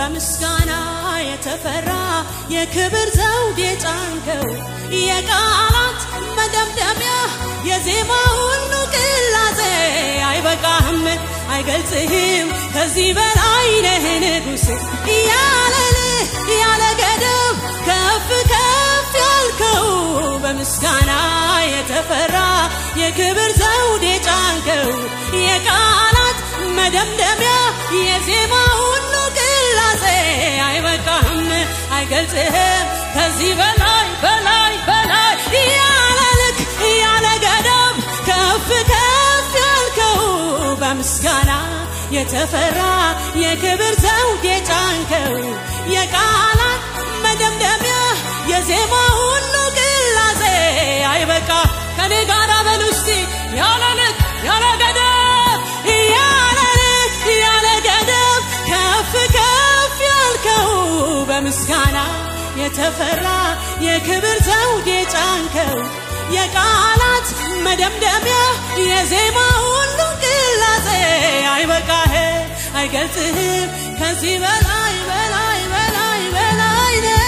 በምስጋና የተፈራ የክብር ዘውድ የጫንከው የቃላት መደምደሚያ የዜማ ሁሉ ቅላጼ አይበቃህም አይገልጽህም ከዚህ በላይ ነህ ንጉሥ ያለልህ ያለ ገደብ ከፍ ከፍ ያልከው በምስጋና የተፈራ የክብር ዘውድ የጫንከው የቃላት መደምደሚያ የዜማ ሁሉ ቅላጼ አይበቃህም አይገልጽህም ከዚህ በላይ በላይ በላይ ያለ ልክ ያለ ገደብ ከፍ ከፍ ያልከው በምስጋና የተፈራ የክብር ዘውድ የጫንከው የቃላት መደምደሚያ የዜማ ሁሉ ቅላጼ አይበቃ ከኔ ጋር በሉ እስቲ ያለ ልክ ያለ ገደብ ያለ ልክ ያለ ገደብ ከፍ ከፍ ያልከው በምስጋና የተፈራ የክብር ዘውድ የጫንከው የቃላት መደምደሚያ የዜማ ሁሉ ቅላጼ አይበቃህ አይገልጽህም ከዚህ በላይ በላይ በላይ በላይ ነህ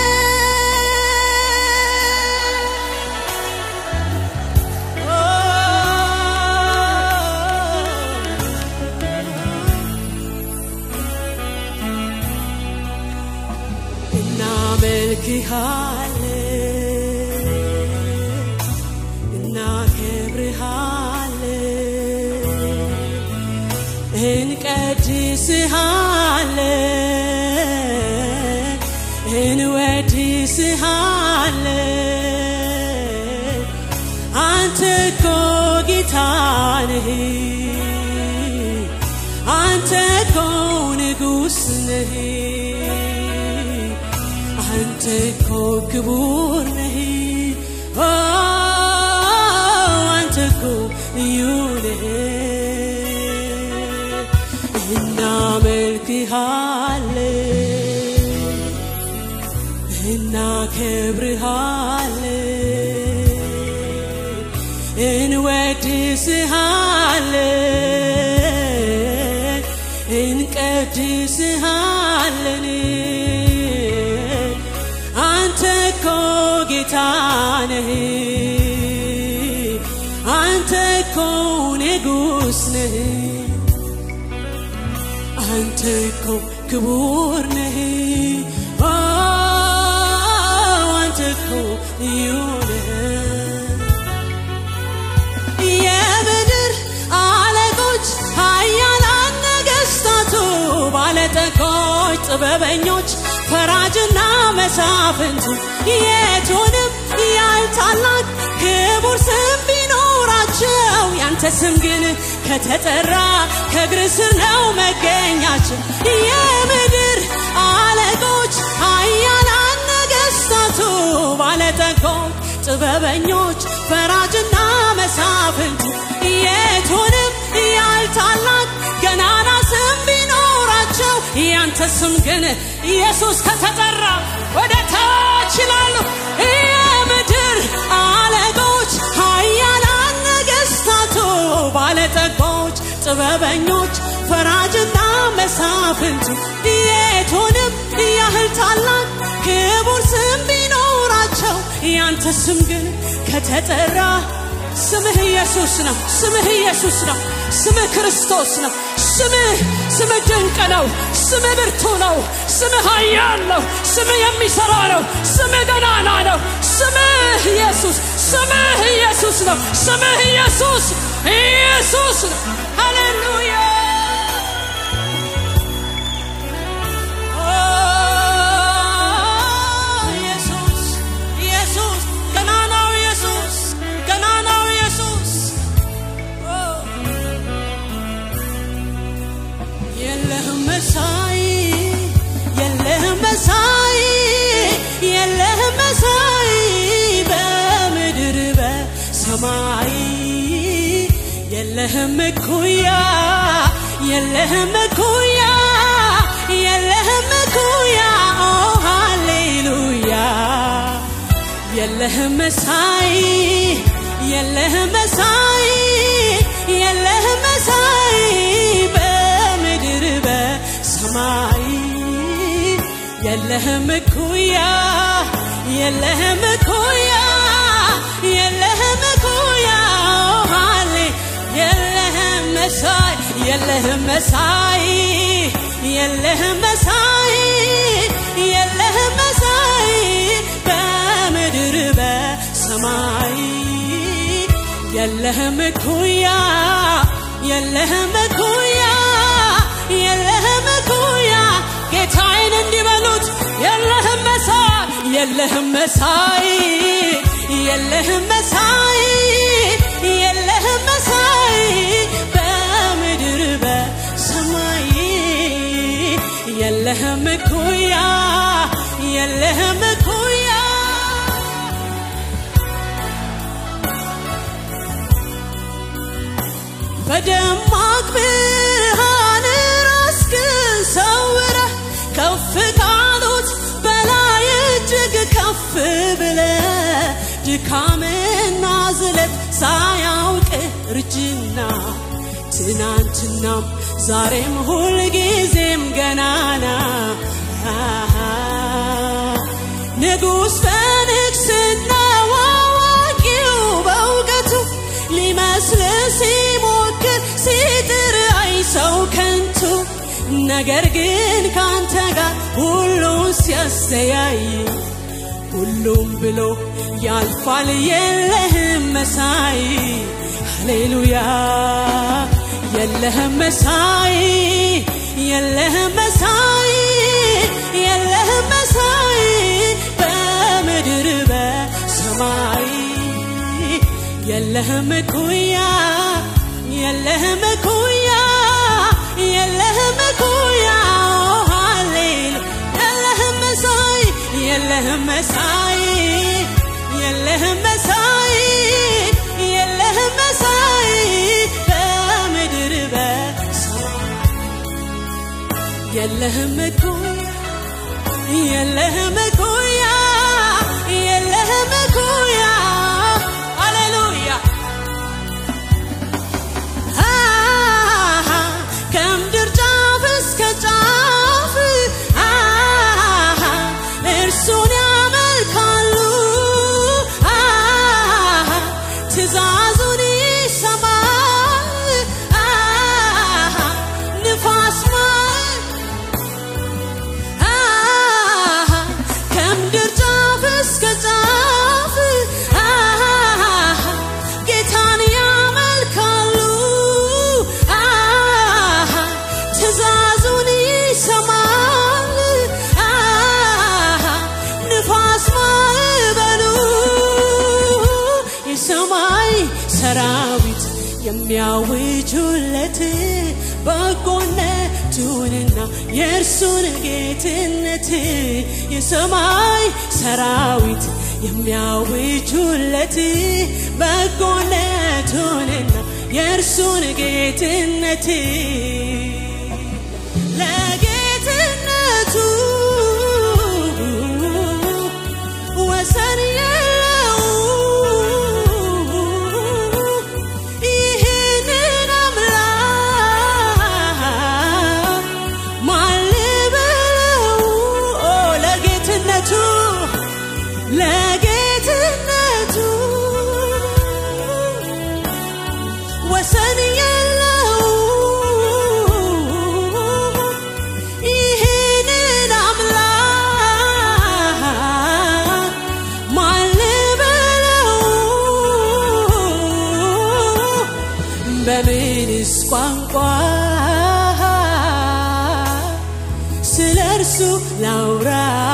እናመልክሃለን እንቀድስሃለን እንወድስሃለን አንተ እኮ ጌታ ነህ አንተ እኮ ንጉሥ ነህ አንተ እኮ ክቡር ነህ ኦ አንተ እኮ ልዩ ነህ እናከብርሃለን እናከብርሃለን እንወድስሃለን እንቀድስሃለን አንተ እኮ ጌታ ነህ አንተ እኮ ንጉሥ ነህ አንተ እኮ ክቡር ነህ ኦ አንተ እኮ ልዩ ነህ የምድር አለቆች ኃያላን ነገሥታቱ ባለጠጎች ጥበበኞች ፈራጅና መሳፍንቱ የቱንም ያህል ታላቅ ክቡር ስም ቢኖራቸው ያንተ ስም ግን ከተጠራ ከእግር ስር ነው መገኛችን የምድር አለቆች ኃያላን ነገሥታቱ ባለጠጎች ጥበበኞች ፈራጅና መሳፍንቱ የቱንም ያህል ታላቅ ገናና ስም ቢኖራቸው ያንተ ስም ግን ኢየሱስ ከተጠራ ወደ ታች ይላሉ የምድር አለቆች ኃያላን ነገሥታቱ ባለጠጎች ጥበበኞች ፈራጅና መሳፍንቱ የቱንም ያህል ታላቅ ክቡር ስም ቢኖራቸው ያንተ ስም ግን ከተጠራ ስምህ ኢየሱስ ነው። ስምህ ኢየሱስ ነው። ስምህ ክርስቶስ ነው። ስምህ ስምህ ድንቅ ነው። ስምህ ብርቱ ነው። ስምህ ኃያል ነው። ስምህ የሚሰራ ነው። ስምህ ገናና ነው። ስምህ ኢየሱስ ስምህ ኢየሱስ ነው። ስምህ ኢየሱስ ኢየሱስ ነው። ሃሌሉያ ኢየሱስ ኢየሱስ ገናናው ኢየሱስ ገናናው ኢየሱስ የለህም መሳይ የለህም መሳይ የለህም መሳይ በምድር በሰማይ የለህም እኩያ የለህም እኩያ የለህም እኩያ ኦ ሃሌሉያ የለህም መሳይ የለህም መሳይ የለህም መሳይ በምድር በሰማይ የለህም እኩያ የለህም እኩያ የለህም እኩያ ሃሌ የለህም መሳይ የለህም መሳይ የለህም መሳይ የለህም መሳይ በምድር በሰማይ የለህም እኩያ የለህም እኩያ የለህም እኩያ ጌታዬን እንዲበሉት የለህም መሳይ የለህም መሳይ የለህም መሳይ የለህም መሳይ በምድር በሰማይ የለህም እኩያ የለህም እኩያ በደማቅ ብርሃን ራስህን ሰውረህ ከፍ ካሉት በላይ እጅግ ከፍ ብለህ ድካምና ዝለት ሳያውቅ እርጅና ትናንትናም ዛሬም ሁልጊዜም ገናና ንጉሥ በንግሥናው አዋቂው በእውቀቱ ሊመስል ሲሞክር ሲጥር አይ ሰው ከንቱ ነገር ግን ካንተ ጋር ሁሉን ሲያስተያይ ሁሉም ብሎ ያልፋል የለህም መሳይ ሃሌሉያ የለህም መሳይ የለህም መሳይ የለህም መሳይ በምድር በሰማይ የለህም እኩያ የለህም እኩያ የለህም እኩያ ሃሌሉ የለህም መሳይ የለህም መሳይ የለህም መሳይ የለህም መሳይ በምድር በሰማይ የለህም እኩያ የለህም እኩያ የለህም እኩያ ሃሌሉያ ከምድር ጫፍ እስከ ጫፍ እርሱን ያመልካሉ ትእዛዙን ይሰማል ንፋስ ከምድር ጫፍ እስከ ጫፍ ጌታን ያመልካሉ ትእዛዙን ይሰማል ንፋስ ማዕበሉ የሰማይ ሰራዊት የሚያውጁለት በጎነቱንና የእርሱን ጌትነት የሰማይ ሰራዊት የሚያውጁለት በጎነቱንና የእርሱን ጌትነት ለጌትነቱ ወሰን የለው ይህንን አምላክ ማን ልበለው ኦ ለጌትነቱ ለጌትነቱ ወሰን የለው ይህንን አምላክ ማን ልበለው በምንስ ቋንቋ ስለ እርሱ ላውራ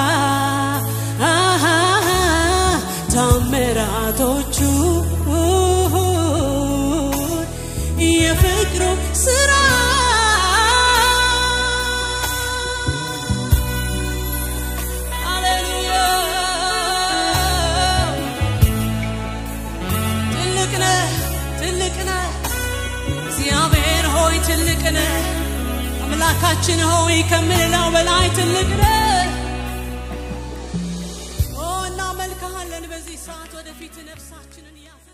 ታምራቶቹ የፍቅሩ ስራ ሃሌሉያ ትልቅ ነህ ትልቅ ነህ እግዚአብሔር ሆይ ትልቅ ነህ አምላካችን ሆይ ከምንለው በላይ ትልቅ ነህ ኦ እናመልክሃለን በዚህ ሰዓት ወደፊት ነፍሳችንን ያዝ